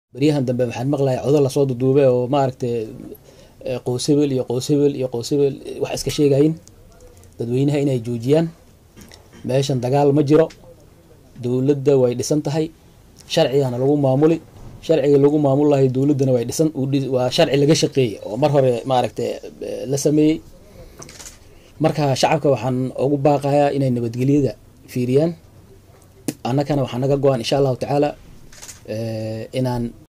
baryahan dambe waxaan maqlayaa codo lasoo duduube oo maaragtay qoosebel iyo qoosebel iyo qoosebel wax iska sheegayin dadweynaha inay joojiyaan meeshan dagaal ma jiro dowladda way dhisan tahay sharcigana lagu maamuli sharciga lagu maamul lahay dowladdana way dhisan waa sharci laga shaqeeyey oo mar hore maaragtay la sameeyey marka shacabka waxaan ugu baaqayaa inay nabadgelyada fiiriyaan annakana waxaa naga go-an insha allahu tacaala inaan